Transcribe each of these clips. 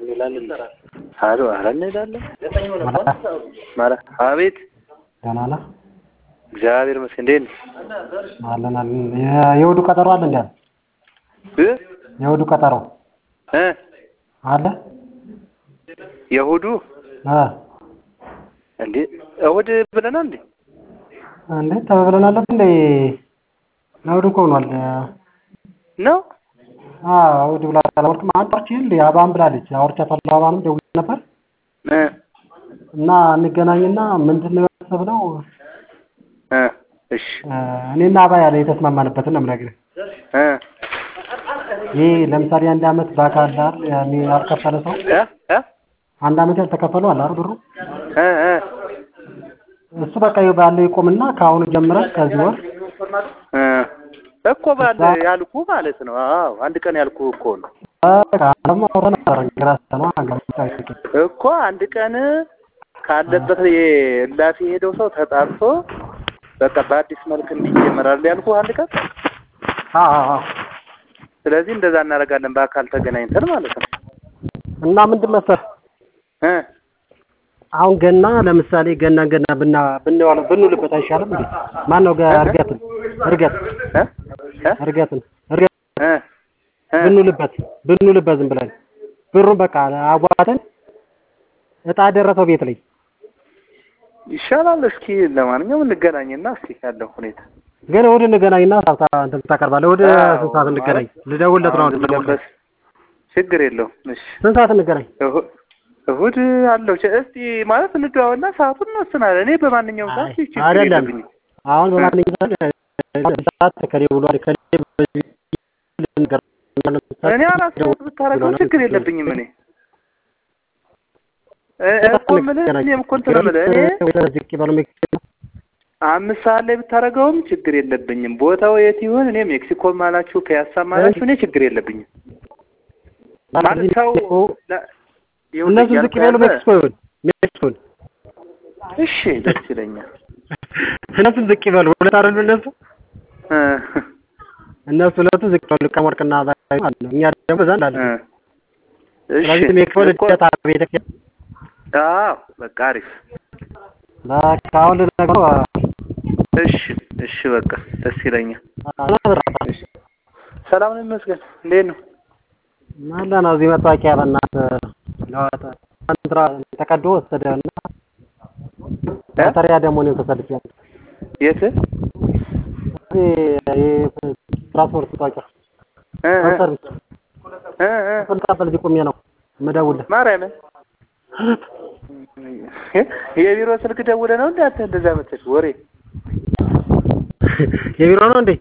አሎ ኧረ እንሄዳለን ማለት አቤት ደህና ነህ? እግዚአብሔር ይመስገን እንዴት ነህ አለን አለን። የእሑዱ ቀጠሮ አለ እንዴ? እ የእሑዱ ቀጠሮ እ አለ? የእሑዱ እ እንዴ እሑድ ብለናል እንዴ እንዴ ተብለናል እንዴ? እሑድ እኮ ሆኗል። ነው አዎ እሑድ ብላ አላወቅም። አንድ አውርቼ እንዴ አባን ብላለች። አውርቻታለሁ አባንም ደውዬ ነበር እ እና እንገናኝና ምንድን ነው ያሰብነው እ እሺ እኔና አባ ያለ የተስማማንበትን ነው የምነግርህ። እ ይህ ለምሳሌ አንድ አመት በአካል አይደል ያኔ ያልከፈለ ሰው እ እ አንድ አመት ያልተከፈለው አለ አይደል ብሩ እ እ እሱ በቃ ባለው ይቆምና ከአሁኑ ጀምረን ከዚህ ወር እ እኮ ባለ ያልኩ ማለት ነው። አዎ አንድ ቀን ያልኩ እኮ ነው በቃ ደግሞ አውረን ነበር ራስህ ነው አንገምታዊ እኮ አንድ ቀን ካለበት የእላፊ የሄደው ሰው ተጣርቶ በቃ በአዲስ መልክ እንዲጀመራል ያልኩ አንድ ቀን። አዎ አዎ ስለዚህ እንደዛ እናደርጋለን በአካል ተገናኝተን ማለት ነው። እና ምንድን መሰለህ እ አሁን ገና ለምሳሌ ገና ገና ብና ብንዋለው ብንውልበት አይሻልም እንዴ? ማን ነው እርገትን እርገት እ እ እርገትን እርገት እ እ ብንውልበት ብንውልበት ዝም ብለን ብሩን በቃ አዋተን እጣ ደረሰው ቤት ላይ ይሻላል። እስኪ ለማንኛውም እንገናኝና እስኪ ያለው ሁኔታ ግን እሑድ እንገናኝና ሳብታ እንትን ታቀርባለህ። እሑድ አዎ፣ ስንት ሰዓት እንገናኝ? ልደውልለት ነው። አሁን ልደውልለት። ችግር የለውም። እሺ ስንት ሰዓት እንገናኝ? እሁ- እሑድ አለው። ቸ- እስቲ ማለት እንደዋወልና ሰዓቱን እንወስናለን። እኔ በማንኛውም ሰዓት አይ፣ ችግር አይደለም የለብኝም። አሁን በማንኛውም ሰዓት ከሌ ብሏል ከሌ በዚህ ልንገር እኔ አራት ሰዓት ብታረገው ችግር የለብኝም። እኔ እ- እኮ የምልህ እኔም እኮ እንትን ነው የምልህ እኔ ዝቅ ይበሉ ሜክሲኮ አምስት ሰዓት ላይ ብታረገውም ችግር የለብኝም። ቦታው የት ይሁን እኔ ሜክሲኮ ማላችሁ ፒያሳ ማላችሁ እኔ ችግር የለብኝም። ማለት ሰው ለ- ይኸውልህ እነሱ ዝቅ እያልኩ ይበሉ ያለ- ሜክሲኮ ይሁን ሜክሲኮ ይሁን እሺ ደስ ይለኛል። እነሱም ዝቅ ይበሉ ሁለት አይደሉ እነሱ እ እነሱ ሁለቱ ዝቅ ይበሉ ቀመርቅና ዛሬ ማለት ነው። እኛ ደግሞ እዛ እንዳለን እ እሺ ስለዚህ ሜክሲኮ እኮ ልደታ ቤተክርስቲያን አዎ በቃ አሪፍ። በቃ አሁን ልነግረው እሺ እሺ በቃ ደስ ይለኛል። አላበራም ሰላም ነው ይመስገን። እንዴት ነው? አለ ነው እዚህ መታወቂያ በእናትህ ለዋጠ ኮንትራ ተቀዶ ወሰደና መተሪያ ደግሞ እኔም ተሰልፌያለሁ። የት? እዚህ የትራንስፖርት መታወቂያ እ እ ሰርቪስ እ እ ስንቀበል እዚህ ቆሜ ነው የምደውልህ። ማርያምን የቢሮ ስልክ ደውለህ ነው እንዴ አንተ እንደዛ መተሽ ወሬ የቢሮ ነው እንዴ?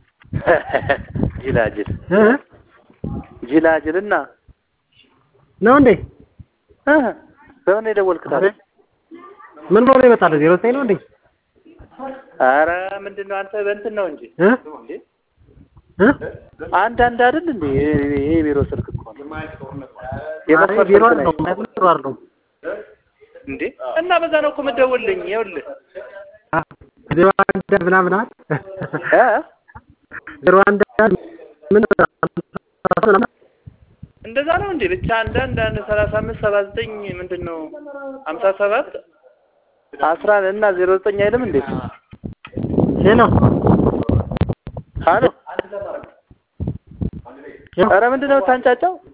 ጅላጅል እ? ጅላጅልና ነው እንዴ? እ በምን የደወልክት አለ? ምን ብሎ ነው ይመጣል? ዜሮ ዘጠኝ ነው እንዴ? ኧረ ምንድን ነው አንተ በእንትን ነው እንጂ እ? እ? አንድ አንድ አይደል እንዴ? ይሄ የቢሮ ስልክ እኮ ነው። አይ የመስመር ቢሮ ስልክ አይደለም፣ ነኝ ቢሮ አይደለም። እንዴ እና በዛ ነው እኮ የምትደውልልኝ። ይኸውልህ አ ዜሮ አንድ ምናምን አይደል? እ ዜሮ አንድ ምን ምናምን እንደዛ ነው እንዴ? ብቻ አንድ አንድ አንድ ሰላሳ አምስት ሰባ ዘጠኝ ምንድን ነው ሀምሳ ሰባት አስራ እና ዜሮ ዘጠኝ አይልም እንዴ? ሄሎ አሎ ኧረ ምንድን ነው የምታንጫጫው?